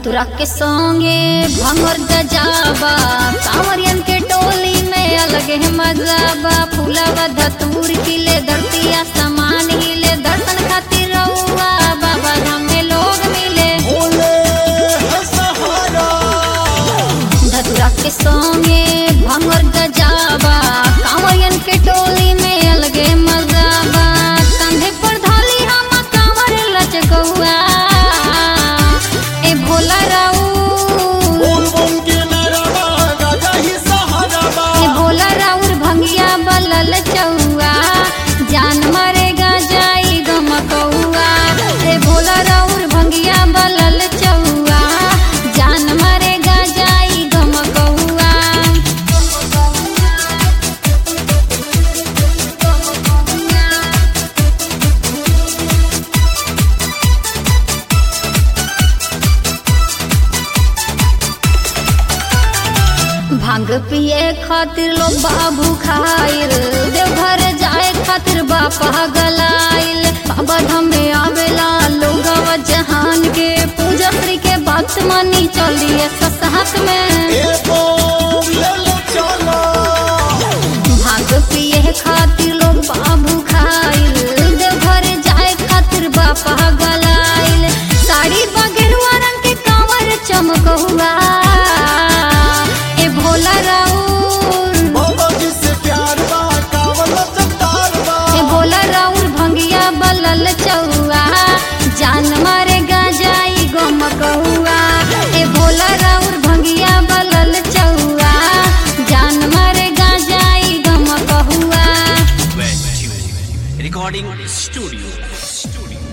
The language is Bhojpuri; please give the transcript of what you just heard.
धतुरा के संगे भंगर गजाबा कांवरियन के टोली में अलग है मजाबा फूलावा धतूर खिले धरतिया समान हिले दर्शन खातिर रउआ बाबा धाम में लोग मिले भोले है सहारा धतुरा के संगे भंगर गजाबा कांवरियन के टोली में अलगे मजाबा कंधे पर धाली हम कांवर लचकौआ ए भोला राऊ बोल बम के नरवा गाजा ही सहारा बा ए भोला राउर भंगिया बलल चौआ जान मरेगा जाई गमकौआ ए भोला राउर भंगिया बलल चौआ जान मरेगा जाई गमकौआ भांग पिए खातिर लोग बाबू खाइल देवघर जाए खातिर बापा गलाइल बाबा धाम में आवेला लोग जहान के पूजा श्री के बात मानी चलिए ससात में ए बम ले लो चलो भांग पिए खातिर लोग बाबू खाइल देवघर जाए खातिर बापा गलाइल साड़ी बगेरुआ रंग के कांवर चमकहुआ ए भोला राउर बाबा जी से प्यार बा कावल चट्टार बा ए भोला राउर भंगिया बलल चौआ जान मारेगा जाई गमकहुआ ए भोला राउर भंगिया बलल चौआ जान मारेगा जाई गमकहुआ West Tune Recording Studio.